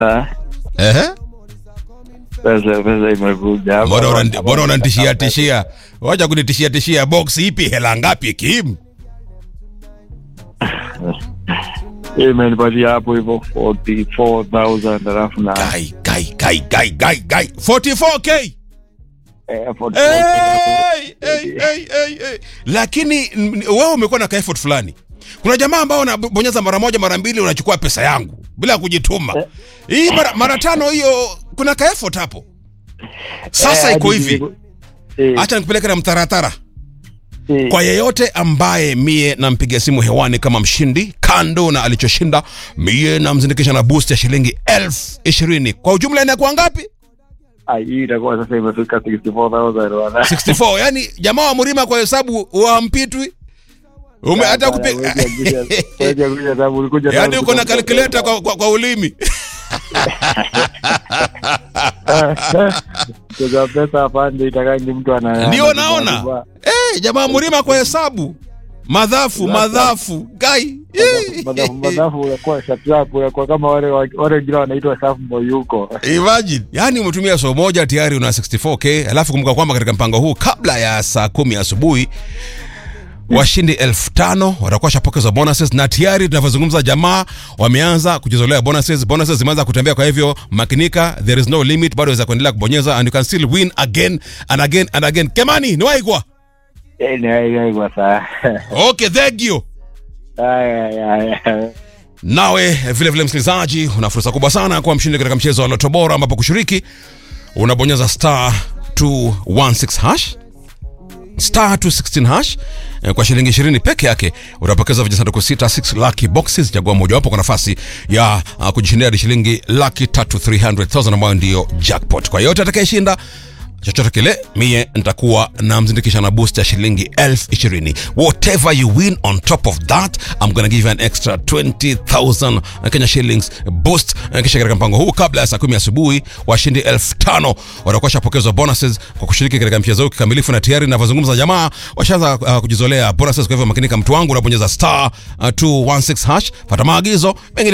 Ah, Ehe. pesa pesa imekuja hapa. Mbona unani- mbona unanitishia tishia? Wacha kunitishia tishia. Box ipi? Hela ngapi Kim? Hii imenipatia hapo hivyo 44000 alafu na Gai gai gai gai gai gai. 44k. eh, 44,000. Hey, hey, hey, hey, hey. Lakini mm, wewe umekuwa na ka effort fulani. Kuna jamaa ambao wanabonyeza mara moja mara mbili unachukua pesa yangu bila kujituma. Hii mara, mara tano hiyo kuna ka effort hapo. Sasa Eh, iko hadi hivi. nilipo- eh, Acha nikupeleke na mtaratara. eh, Kwa yeyote ambaye mie nampigia simu hewani kama mshindi, kando na alichoshinda, mie namzindikisha na boost ya shilingi elfu ishirini. Kwa ujumla inakuwa ngapi? ah, hii itakuwa sasa imefika 64000 wana. 64. Yani jamaa wa Mrima kwa hesabu wampitwi. Ume hata kupi... Wewe kuja- wewe kuja sababu ulikuja yani sababu uko na kutoka- calculator kwa, kwa, kwa ulimi. Kuja pesa pande itakangi mtu ana Ndio ana- naona. ana- Eh, jamaa wa Mrima kwa hesabu. Madhafu, madhafu. Gai. Madhafu madhafu unakuwa shap shap unakuwa kama wale wa- wale wengine wanaitwa shap moyuko. Imagine. Yaani umetumia so moja tayari una 64k, alafu kumbuka kwamba katika mpango huu kabla ya saa kumi asubuhi washindi elfu tano watakuwa shapokezwa bonuses na tayari tunavyozungumza jamaa wameanza kujizolea bonuses bonuses zimeanza kutembea kwa hivyo makinika there is no limit bado waweza kuendelea kubonyeza and you can still win again and again and again kemani ni waigwa Eh, ni hai hai kwa saa. okay thank you Haya haya haya. nawe vile vile msikilizaji una fursa kubwa sana kuwa mshindi katika mchezo wa loto bora ambapo kushiriki unabonyeza star 216 hash star 216 hash eh, kwa shilingi 20 peke yake utapokeza vijisanduku sita 6 lucky boxes chagua mojawapo kwa nafasi ya uh, kujishindia hadi shilingi laki tatu 300000 ambayo ndiyo jackpot kwa yote atakayeshinda chochote kile mie nitakuwa namzindikisha na boost ya shilingi elfu ishirini whatever you win on top of that I'm gonna give you an extra 20000 Kenya shillings boost Eh, kisha katika mpango huu kabla ya saa kumi asubuhi washindi elfu tano watakuwa shapokezwa bonuses kwa kushiriki katika mchezo huu kikamilifu na tayari navyozungumza jamaa washaanza uh, kujizolea bonuses kwa hivyo makinika mtu wangu unabonyeza star uh, 216 hash pata maagizo mengine